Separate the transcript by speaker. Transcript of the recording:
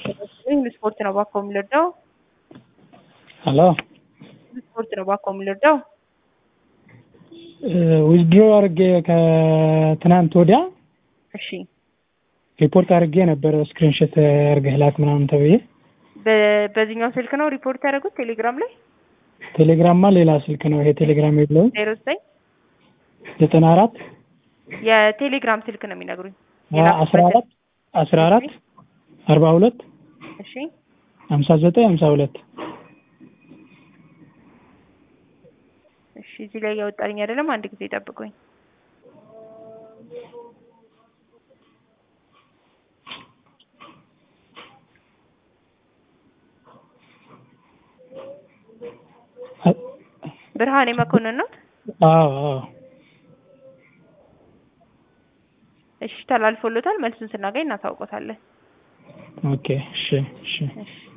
Speaker 1: ስፖርት ነው እባክዎ የምንወደው
Speaker 2: ሄሎ
Speaker 1: ስፖርት ነው እባክዎ የምንወደው
Speaker 2: ዊዝድሮ አድርጌ ከትናንት ወዲያ
Speaker 1: እሺ
Speaker 2: ሪፖርት አድርጌ ነበር ስክሪንሾት አድርገህ ላክ ምናምን ተብዬ
Speaker 1: በ- በዚህኛው ስልክ ነው ሪፖርት ያደረጉት ቴሌግራም ላይ
Speaker 2: ቴሌግራምማ ሌላ ስልክ ነው ይሄ ቴሌግራም የለውም
Speaker 1: ዜሮ ዘጠኝ
Speaker 2: ዘጠና አራት
Speaker 1: የቴሌግራም ስልክ ነው የሚነግሩኝ
Speaker 2: አስራ አራት አስራ አራት አርባ ሁለት
Speaker 1: እሺ
Speaker 2: ሀምሳ ዘጠኝ ሀምሳ ሁለት
Speaker 1: እሺ እዚህ ላይ እያወጣልኝ አይደለም አንድ ጊዜ ጠብቁኝ ብርሃኔ መኮንን ነው
Speaker 2: አዎ አዎ
Speaker 1: እሺ ተላልፎሎታል መልሱን ስናገኝ እናሳውቆታለን
Speaker 2: ኦኬ እሺ እሺ
Speaker 1: እሺ